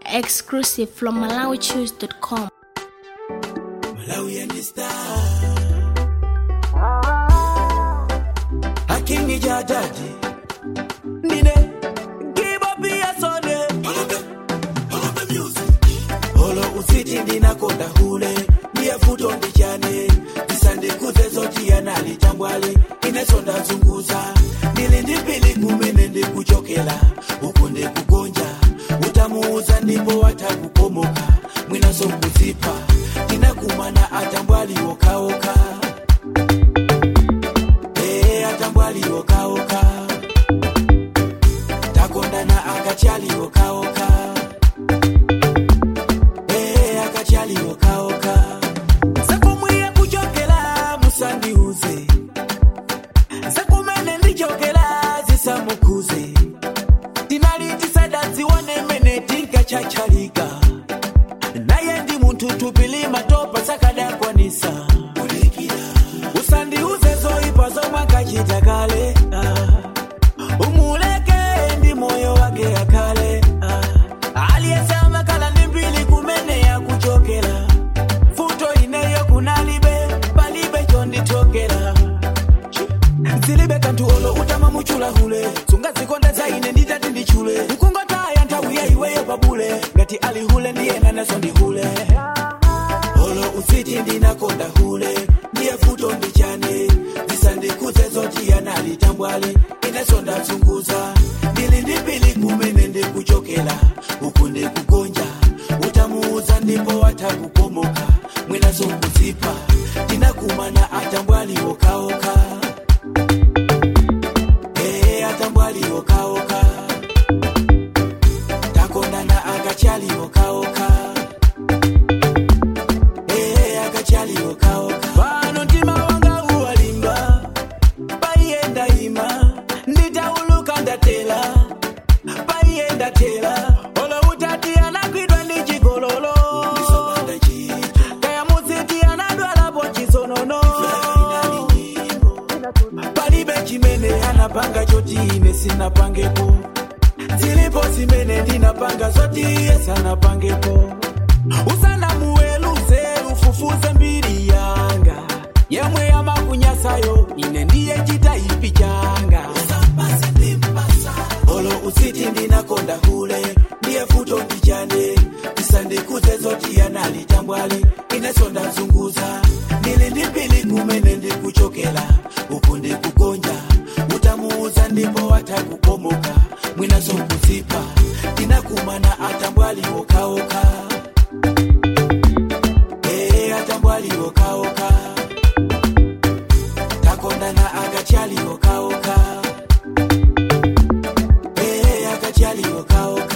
Exclusive from MalawiChoose.com. Malawi and the star. Hakingi jadadi. Nine. Give up your sonne. Follow the music. Holo usiti ndinakonda hule. Ndiye futo ndichane. Isande kuze zoti yanali tambwali. Inesonda zunguza. Ndili ndipili kumene ndikuchokela. Uku ndikugonja. Utamuuza ndipo watakukomoka. Mwinaso kuzipa. Ndinakumana atambwali okaoka. Eh, atambwali okaoka. Takondana akachali okaoka. Eh, akachali okaoka. Sakumwiye kuchokela musandiuze. Sakumene ndichokela zisamukuze. Tinali tisada zione mene tinkachachalika. Naye ndi muntu tupili matopa sakadakwanisa. Usandiuze zoipa zomwe akachita kale. ah. Umuleke ndi moyo wake akale. ah. Aliyesema kala ndi mbili kumene yakuchokera. Futo ineyo kunalibe palibe chonditokera. zilibe kanthu olo utama muchula hule sungazikondeza ine nditati ndichule mkungotaya nthawi ya iweyo pabule ngati ali hule ndiyena naso ndi hule olo usiti ndinakonda hule ndiye futo ndichane zisandikuze zoti yanali tambwali ineso ndazunguza ndili ndipili kumene ndikuchokela uku ndikugonja utamuuza ndipo watakukomoka mwinaso kuzipa ndinakumana atambwali okaoka Eh, atambwali okaoka takondana akachali okaoka Eh, akachali okaoka pano mtima wanga uwalimba paiyenda ima nditauluka ndatela paiyenda tela olo utati anagwidwa ndi chigololo kaya muziti anadwalapo chisonono palibe chimene anapanga choti ine sinapangepo zilipo zimene ndinapanga zoti iye sanapangepo usanamuweluze ufufuze mbiri yanga yemwe yamakunyasayo ine ndiye chitaipi changa olo usiti ndinakonda hule ndiye futo ndichane isandikuze zoti yanali tambwali ineso ndazunguza ndili ndipili kumene ndikuchokela uku ndikugonja utamuuza ndipo watakukomoka mwinaso kuzipa ndinakumana atambwali okaoka Eh, atambwali okaoka takondana akachali okaoka Eh, akachali okaoka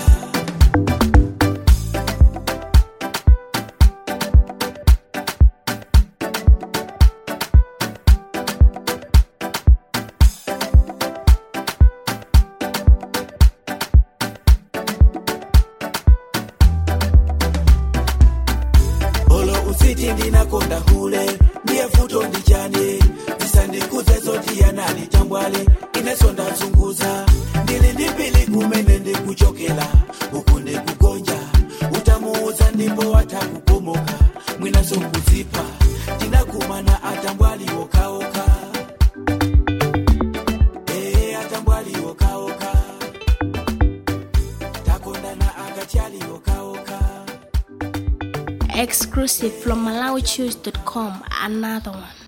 olo usiti ndinakonda hule ndiye futo ndichane zisandikuze zoti yanali tambwale ineso ndazunguza ndili ndipili kumene ndikuchokela uku ndikugonja utamuuza ndipo watakukomoka mwinaso kuzipa tinakumana atambwali okaoka Eh, atambwali okaoka takondana akachali okaoka Exclusive from MalawiChoose.com. Another one.